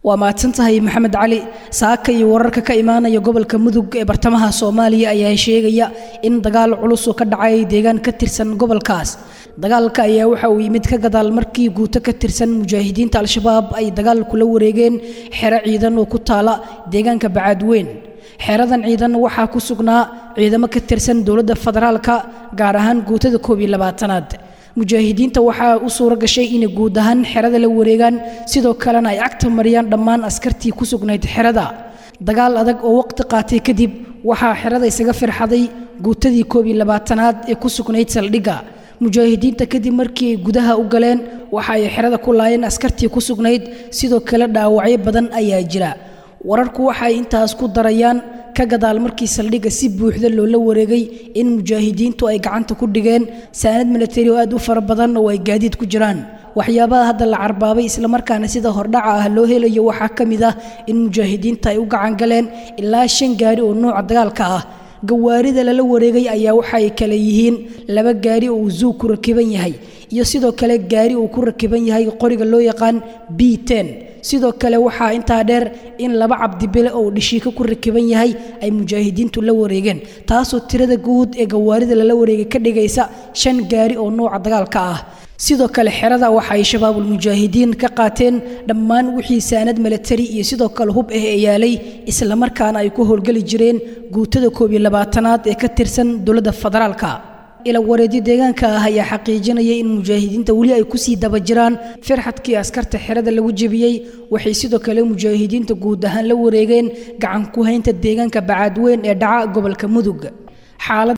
waa mahadsan tahay maxamed cali saaka iyo wararka ka imaanaya gobolka mudug ee bartamaha soomaaliya ayaa sheegaya in dagaal culus oo ka dhacay deegaan ka tirsan gobolkaas dagaalka ayaa waxa uu yimid ka gadaal markii guuto ka tirsan mujaahidiinta al-shabaab ay dagaal kula wareegeen xero ciidan oo ku taala deegaanka bacaadweyn xeradan ciidan waxaa ku sugnaa ciidamo ka tirsan dowladda federaalka gaar ahaan guutada koob iyo labaatanaad mujaahidiinta waxaa u suuro gashay inay guud ahaan xerada la wareegaan sidoo kalena ay cagta mariyaan dhammaan askartii ku sugnayd xerada dagaal adag oo waqti qaatay kadib waxaa xerada isaga firxaday guutadii koob iyo labaatanaad ee ku sugnayd saldhigga mujaahidiinta kadib markii ay gudaha u galeen waxa ay xerada ku laayeen askartii ku sugnayd sidoo kale dhaawacyo badan ayaa jira wararku waxay intaas ku darayaan ka gadaal markii saldhigga si buuxda loola wareegay in mujaahidiintu ay gacanta ku dhigeen saanad milatari oo aad u fara badan oo ay gaadiid ku jiraan waxyaabaha hadda la carbaabay islamarkaana sida hordhaca ah loo helayo waxaa ka mid ah in mujaahidiinta ay u gacan galeen ilaa shan gaari oo nuuca dagaalka ah gawaarida lala wareegay ayaa waxay kale yihiin laba gaari oo uu zuug ku rakiban yahay iyo sidoo kale gaari uu ku rakiban yahay qoriga loo yaqaan b ten sidoo kale waxaa intaa dheer in laba cabdibile oo dhishiika ku rakiban yahay ay mujaahidiintu la wareegeen taasoo tirada guud ee gawaarida lala wareegay ka dhigaysa shan gaari oo nuuca dagaalka ah sidoo kale xerada waxa ay shabaabul mujaahidiin ka qaateen dhammaan wixii saanad milatari iyo sidoo kale hub ah ee yaalay islamarkaana ay ku howlgeli jireen guutada koob iyo labaatanaad ee ka tirsan dowladda federaalka ila wareedyo deegaanka ah ayaa xaqiijinaya in mujaahidiinta weli ay kusii daba jiraan firxadkii askarta xerada lagu jebiyey waxay sidoo kale mujaahidiinta guud ahaan la wareegeen gacan ku haynta deegaanka bacaadweyn ee dhaca gobolka mudug xaalad